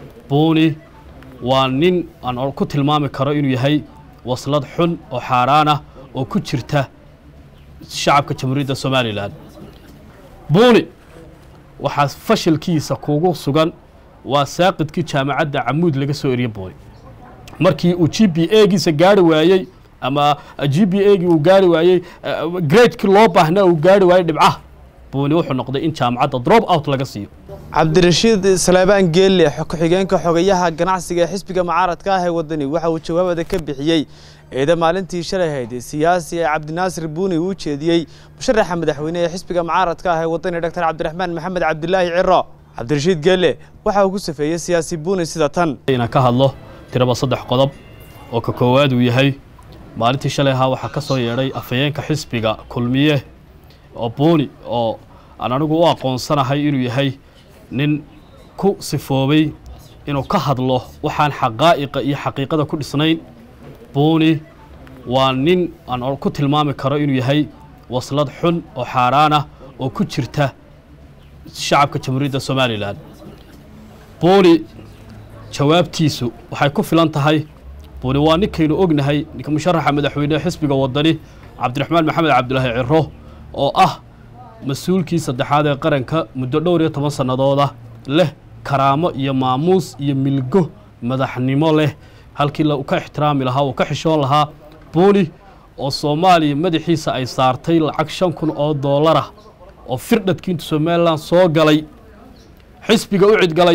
buuni waa nin aan ku tilmaami karo inuu yahay waslad xun oo xaaraan ah oo ku jirta shacabka jamhuuriyadda somalilan buuni waxaa fashilkiisa kugu sugan waa saaqidkii jaamacadda camuud laga soo eriye buuni markii uu g b egiisa gaari waayey ama g b egii uu gaari waayey gradekii loo baahnaa uu gaari waayey dhibcaha buuni wuxuu noqday in jaamacadda drop out laga siiyo cabdirashiid saleebaan geelle ku-xigeenka xogayaha ganacsiga ee xisbiga mucaaradka ah ee wadani waxa uu jawaabada ka bixiyey eeda maalintii shalay hayd siyaasi ee cabdinaasir buuni uu jeediyey musharaxa madaxweyne ee xisbiga mucaaradka ah ee wadani doctor cabdiraxmaan maxamed cabdilaahi ciro cabdirashiid geelle waxa uu ku safeeyey siyaasi buuni sida tan inaan ka hadlo tiraba saddex qodob oo ka koowaad uu yahay maalintii shalay ahaa waxaa ka soo yeedhay afhayeenka xisbiga kulmiye oo buuni oo aan anigu u aqoonsanahay inuu yahay nin ku sifoobay inuu ka hadlo waxaan xaqaa'iqa iyo xaqiiqada ku dhisnayn buuni waa nin aan ku tilmaami karo inuu yahay waslad xun oo xaaraan ah oo ku jirta shacabka jamhuuriyadda somalilan buuni jawaabtiisu waxay ku filan tahay buuni waa ninkaynu ognahay ninka musharaxa madaxweynehe xisbiga wadani cabdiraxmaan maxamed cabdilaahi ciro oo ah mas-uulkii saddexaad ee qaranka muddo dhowr iyo toban sannadooda leh karaamo iyo maamuus iyo milgo madaxnimo leh halkii uu ka ixtiraami lahaa uu ka xishoon lahaa buuni oo soomaaliya madaxiisa ay saartay lacag shan kun oo doolarah oo firdhadkii intu somalilan soo galay xisbiga u cidgalay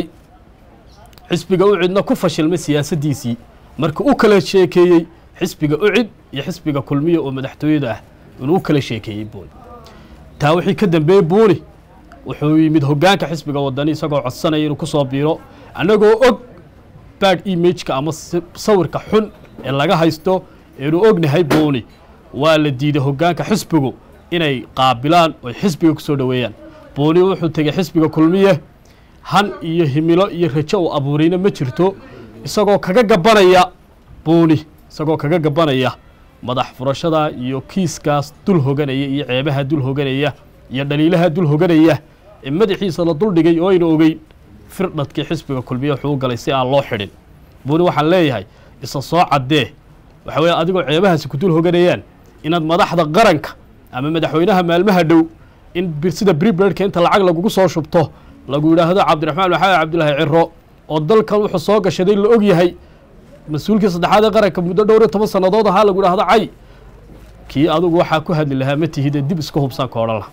xisbiga u cidna ku fashilmay siyaasaddiisii marka u kala sheekeeyey xisbiga ucid iyo xisbiga kulmiya oo madaxtooyada ah inuu u kala sheekeeyey buuni taa wixii ka dambeeyey buuni wuxuu yimid hoggaanka xisbiga wadani isagoo codsanaya inuu ku soo biiro annagoo og bad imageka ama sawirka xun ee laga haysto eenu ognahay buuni waa la diiday hoggaanka xisbigu inay qaabilaan oy xisbiga ku soo dhoweeyaan buuni wuxuu tegey xisbiga kulmiye han iyo himilo iyo rajo uu abuurayna ma jirto isagoo kaga gabanaya buuni isagoo kaga gabanaya madax furashada iyo kiiskaas dul hoganaya iyo ceebaha dul hoganaya iyo dhaliilaha dul hoganaya ee madaxiisa la duldhigay oo ayna ogeyn firdhadkii xisbiga kulmiye wuxuu u galay si aan loo xidhin buuni waxaan leeyahay isa soo caddee waxa weeye adigoo ceebahaasi ku dul hoganayaan inaad madaxda qaranka ama madaxweynaha maalmaha dhow in sida briberka inta lacag lagugu soo shubto lagu yidhaahdo cabdiraxmaan maxamed cabdilaahi ciro oo dalkan wuxuu soo gashaday la og yahay mas-uulkii saddexaad ee qaranka muddo dhowr iyo toban sannadood ahaa lagu idhahdo cay kii adugu waxaa ku hadli lahaa ma tihide dib iska hubsaan ka odhan laha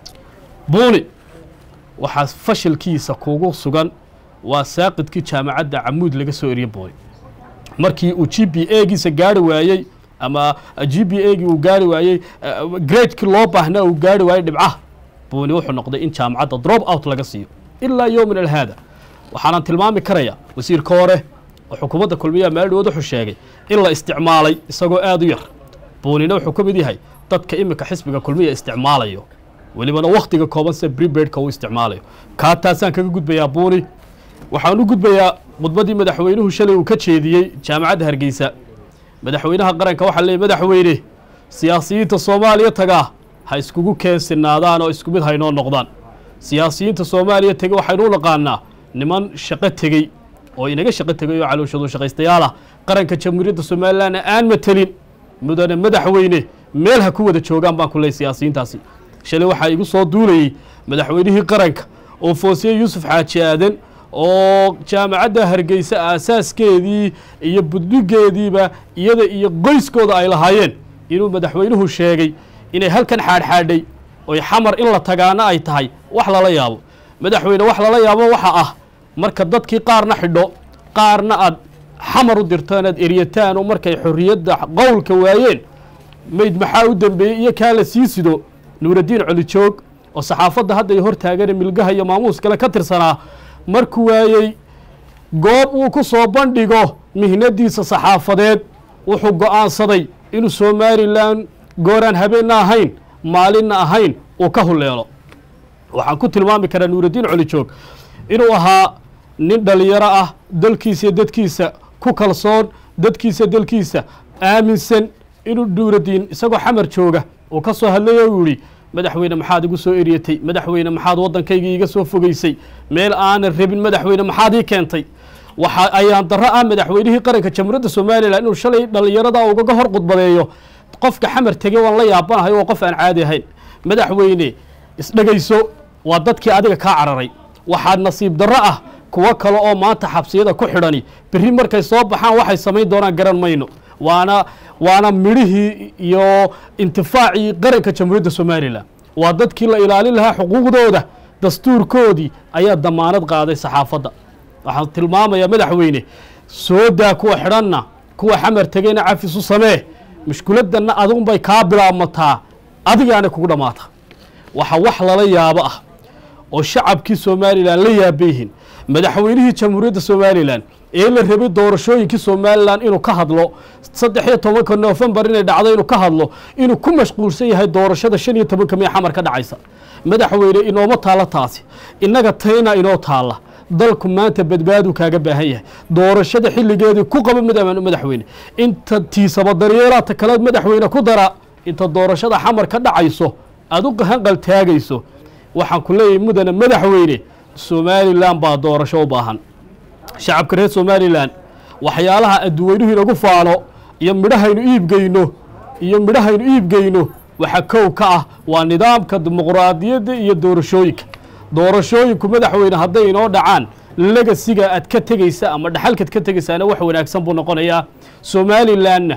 buuni waxaa fashilkiisa kugu sugan waa saaqidkii jaamacadda camuud laga soo eriye buuni markii uu g b egiisa gaari waayey ama g b egii uu gaari waayey gradekii loo baahnaa uu gaari waayey dhibcaha buuni wuxuu noqday in jaamacadda drop out laga siiyo ilaa yowmin alhaada waxaanan tilmaami karaya wasiirka hore oo xukuumadda kulmiyaha maaldhowood wuxuu sheegay in la isticmaalay isagoo aad u yar buunina wuxuu ka mid yahay dadka iminka xisbiga kulmiya isticmaalayo welibana wakhtiga kooban sida briberka uu isticmaalayo kaa taasaan kaga gudbayaa buuni waxaan u gudbayaa khudbaddii madaxweynuhu shalay uu ka jeediyey jaamacadda hargeysa madaxweynaha qaranka waxaa leeyay madaxweyne siyaasiyiinta soomaaliya tagaa ha iskugu keensinaadaan oo isku mid haynoo noqdaan siyaasiyiinta soomaaliya tege waxaynu u naqaanaa niman shaqo tegey oo inaga shaqo tegay oo calooshadu shaqaystayaal ah qaranka jamhuuriyadda somalilanna aan matelin mudane madaxweyne meel ha ku wada joogaan baan ku leey siyaasiyiintaasi shalay waxaa igu soo duulayey madaxweynihii qaranka oo foosiye yuusuf xaaji aadan oo jaamacadda hargeysa aasaaskeedii iyo budhigeediiba iyada iyo qoyskooda ay lahaayeen inuu madaxweynuhu sheegay inay halkan xaadhxaadhay oy xamar in la tagaana ay tahay wax lala yaabo madaxweyne wax lala yaabo waxa ah marka dadkii qaarna xidho qaarna aad xamar u dirtaan aad eryataan oo markay xorriyadda qowlka waayeen mayd maxaa u dembeeyey iyo kaa la sii sido nuuraddiin colijoog oo saxaafadda hadda ay hor taagane milgaha iyo maamuus kale ka tirsanaa markuu waayey goob uu ku soo bandhigo mihnadiisa saxaafadeed wuxuu go'aansaday inuu somalilan gooraan habeenna ahayn maalinna ahayn uu ka huleelo waxaan ku tilmaami karaa nuuraddiin colijoog inuu ahaa nin dhalinyaro ah dalkiisa iyo dadkiisa ku kalsoon dadkiisa dalkiisa aaminsan inuu nuuraddiin isagoo xamar jooga uu ka soo hadlay oo yidhi madaxweyne maxaad igu soo eryatay madaxweyne maxaad waddankaygii iga soo fogeysay meel aanan rabin madaxweyne maxaad ii keentay waxa ayaan darro ah madaxweynihii qaranka jamhuuriyadda somalilan inuu shalay dhallinyarada ugaga hor khudbadeeyo qofka xamar tegey waan la yaabanahay waa qof aan caadi ahayn madaxweyne isdhegayso waa dadkii adiga kaa cararay waxaad nasiib darro ah kuwo kale oo maanta xabsiyada ku xidhani berri markay soo baxaan waxay samayn doonaan garan mayno waana waana midhihii iyo intifaacii qaranka jamhuuriyadda somalilan waa dadkii la ilaalin lahaa xuquuqdooda dastuurkoodii ayaa damaanad qaaday saxaafadda waxaan tilmaamayaa madaxweyne soo daa kuwa xidhanna kuwa xamar tegeyna cafis u samee mushkiladdanna adigunbay kaa bilaabmataa adigaana kugu dhammaata waxa wax lala yaabo ah oo shacabkii somalilan la yaabayhin madaxweynihii jamhuuriyadda somalilan ee la rabay doorashooyinkii somalilan inuu ka hadlo saddex iyo tobanka noofembar inay dhacdo inuu ka hadlo inuu ku mashquulsan yahay doorashada shan iyo tobanka mee xamar ka dhacaysa madaxweyne inooma taalla taasi innaga tayna inoo taalla dalku maanta badbaadu kaaga baahan yahay doorashada xilligeedii ku qaba madaxweyne inta tiisaba daryeelaata kale madaxweyne ku dara inta doorashada xamar ka dhacayso aad u hanqal taagayso waxaan ku leeyahay mudane madaxweyne somalilan baa doorasho u baahan shacabka reer somalilan waxyaalaha adduweynuhu inagu faano iyo midhahaynu iibgeyno iyo midhahaynu iibgeyno waxa kow ka ah waa nidaamka dimuqraadiyadda iyo doorashooyinka doorashooyinku madaxweyne hadday inoo dhacaan legasiga aad ka tegeysa ama dhaxalkaad ka tegeysaana wax wanaagsan buu noqonayaa somalilanna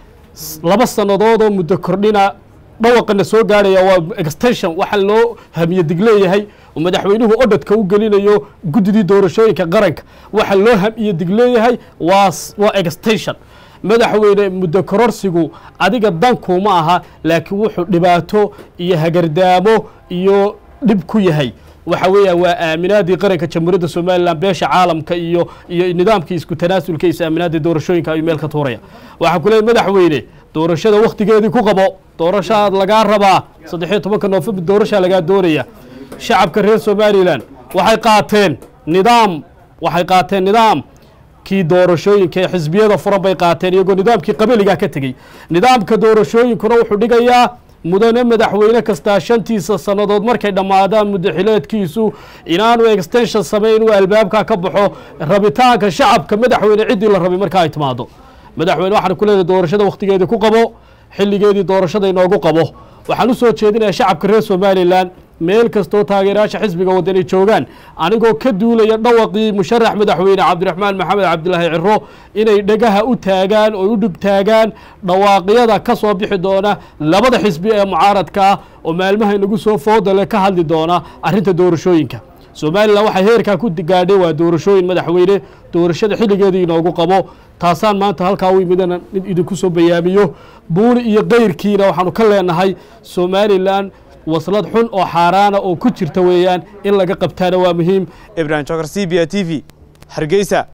laba sannadood oo muddo kordhina dhawaqana soo gaarhaya waa extension waxa loo hamiye dig leeyahay oo madaxweynuhu odhadka u gelinayo guddidii doorashooyinka qaranka waxa loo hamiye dig leeyahay waa waa extension madaxweyne muddo kororsigu adiga dankuuma aha laakiin wuxuu dhibaato iyo hagardaamo iyo dhib ku yahay waxa weeyaan waa aaminaadii qaranka jamhuuriyadda somalilan beesha caalamka iyo iyo nidaamkii isku tanaasulka is aaminaadii doorashooyinka ayuu meel ka tuuraya waxaan ku leeyahy madaxweyne doorashada wakhtigeedii ku qabo doorashaad lagaa rabaa saddexiyo tobanka noofembar doorashaa lagaa doonaya shacabka reer somalilan waxay qaateen nidaam waxay qaateen nidaam kii doorashooyinka ee xisbiyada furan bay qaateen iyagoo nidaamkii qabaligaa ka tegey nidaamka doorashooyinkuna wuxuu dhigayaa mudane madaxweyne kastaa shantiisa sannadood markay dhammaadaan muddaxileedkiisu inaanu extension samayn uu albaabka ka baxo rabitaanka shacabka madaxweyne ciddii la rabay marka ay timaado madaxweyne waxaan ku leedahay doorashada wakhtigeedii ku qabo xilligeedii doorashada inoogu qabo waxaan u soo jeedinayaa shacabka reer somalilan meel kastoo taageerayaasha xisbiga wadani joogaan anigoo ka duulaya dhawaqii musharax madaxweyne cabdiraxmaan maxamed cabdilaahi ciro inay dhegaha u taagaan oo u dhig taagaan dhawaaqyada ka soo bixi doona labada xisbi ee mucaaradka ah oo maalmaha inagu soo foodale ka hadli doona arrinta doorashooyinka somalilan waxay heerkaa ku gaadhay waa doorashooyin madaxweyne doorashada xilligeedii inoogu qabo taasaan maanta halkaa u imidana in idinku soo bayaamiyo buuni iyo keyrkiina waxaanu ka leenahay somalilan waslad xun oo xaaraana oo ku jirta weeyaan in laga qabtaana waa muhiim ibrahim jokar c b a t v hargeysa